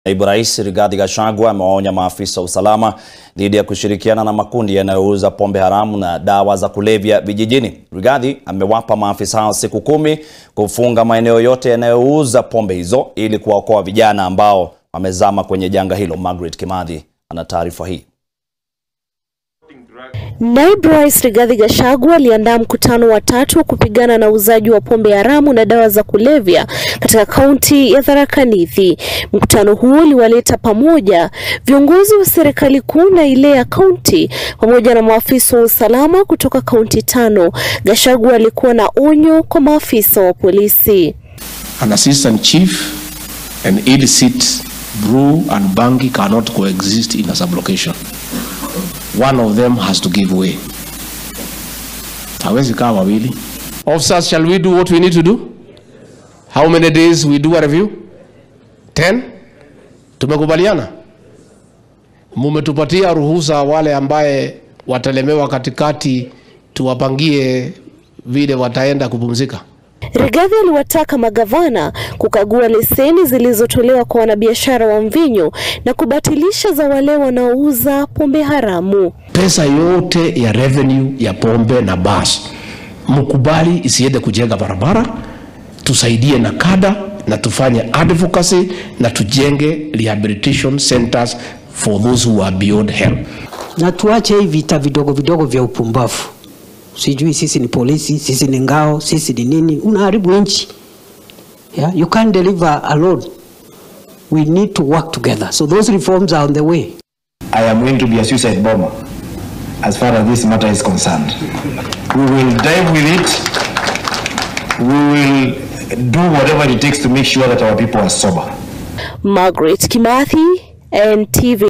Naibu Rais Rigathi Gachagua amewaonya maafisa wa usalama dhidi ya kushirikiana na makundi yanayouza pombe haramu na dawa za kulevya vijijini. Rigathi amewapa maafisa hao siku kumi kufunga maeneo yote yanayouza pombe hizo ili kuwaokoa vijana ambao wamezama kwenye janga hilo. Margaret Kimathi ana taarifa hii. Naibu Rais Rigathi Gachagua aliandaa mkutano wa tatu wa kupigana na uuzaji wa pombe haramu na dawa za kulevya katika kaunti ya Tharaka Nithi. Mkutano huo uliwaleta pamoja viongozi wa serikali kuu na ile ya kaunti pamoja na maafisa wa usalama kutoka kaunti tano. Gachagua alikuwa na onyo kwa maafisa wa polisi. An assistant chief and illicit brew and bangi cannot coexist in a sublocation. One of them has to give way. Hawezi kaa wawili. Officers, shall we do what we need to do? How many days we do a review? 10? Tumekubaliana? Mumetupatia ruhusa wale ambaye watalemewa katikati tuwapangie vile wataenda kupumzika. Rigathi aliwataka magavana kukagua leseni zilizotolewa kwa wanabiashara wa mvinyo na kubatilisha za wale wanaouza pombe haramu. Pesa yote ya revenue ya pombe na bas mkubali isiende kujenga barabara, tusaidie na kada na tufanye advocacy na tujenge rehabilitation centers for those who are beyond help. na tuache hii vita vidogo vidogo vya upumbavu. Sijui sisi ni polisi, sisi ni ngao, sisi ni nini. Unaharibu nchi. Yeah? You can't deliver alone. We need to work together. So those reforms are on the way. I am going to be a suicide bomber as far as this matter is concerned. We will dive with it. We will do whatever it takes to make sure that our people are sober. Margaret Kimathi, NTV.